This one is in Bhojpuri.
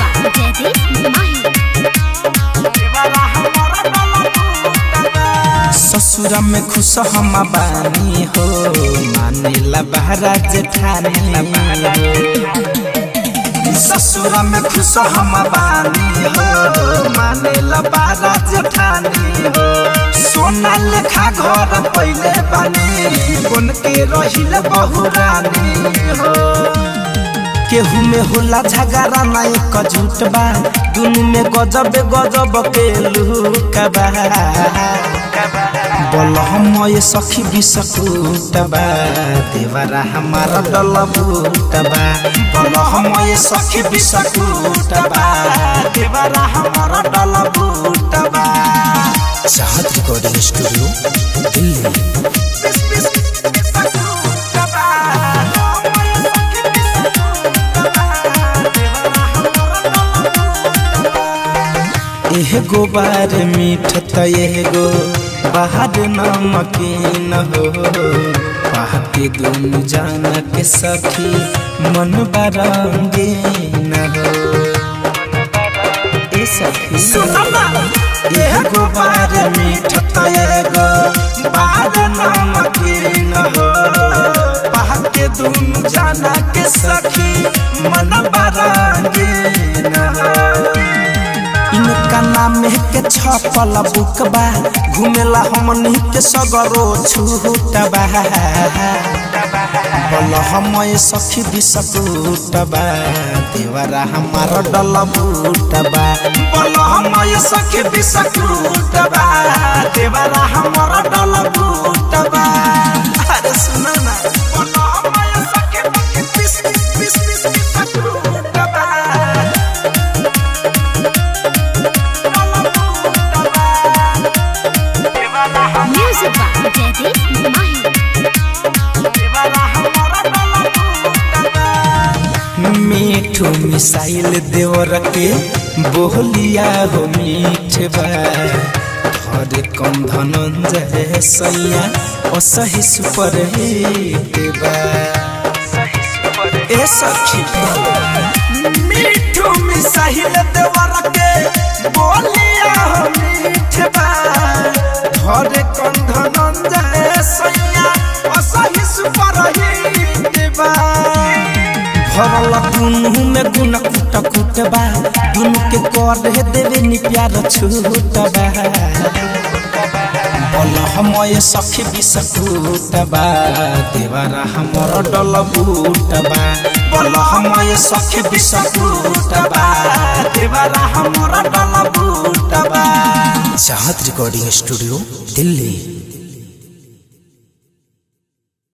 by Jaideep Mahi. ससुरा में खुश हम बानी हो मानेला बहरा जेठानी ससुरा में खुश हम बानी हो मानेला बहरा जेठानी हो सोना लेखा घर पहले बानी बन के रहिल बहुरानी हो केहू में होला झगड़ा ना एक झूठ बा दुनु में गजब गजब के लुका बा बोल हम ये सखी बिसकुट बा देवरा हमारा डल बूट बा बोल हम ये सखी बिसकुट बा देवरा हमारा डल बूट बा चाहत रिकॉर्डिंग स्टूडियो दिल्ली एगो बार मीठ त एगो बाहर नमकीन हो पाके दुनु जान के सखी मन बरंगीन हो ए सखी एगो बार मीठ त एगो बाहर नमकीन हो पाके दुनु जान के सखी मन बरंगीन हो इनका नाम के छपल बुक बा घुमेला हमनी के सगरो छूट बा बोल हम सखी बिसकुट बा देवरा हमार डल बूट बा बोल हम सखी बिसकुट बा देवरा हमार डल बूट बा अरे सुना ना बोल हम सखी बिस बिस बिस बिस बिसकुट बा Music by Jaideep Mahi. Mithu missile देवर के बोलिया हो मीठ बा हरे कम धनंजय सैया असही सुपर हिट बा ए सखी मीठू मिसाइल देवर के बोलिया हो मीठ बा हरे कम धनंजय सैया असही सुपर हिट बा भरल दुनु में गुन कुट कुट बा दुनु के कर हे देवे नि प्यार छूट बा बोल हम ये सखी बिसकुट बा देवरा हमर डल बूट बा बोल हम ये सखी बिसकुट बा देवरा हमर डल बूट बा चाहत रिकॉर्डिंग स्टूडियो दिल्ली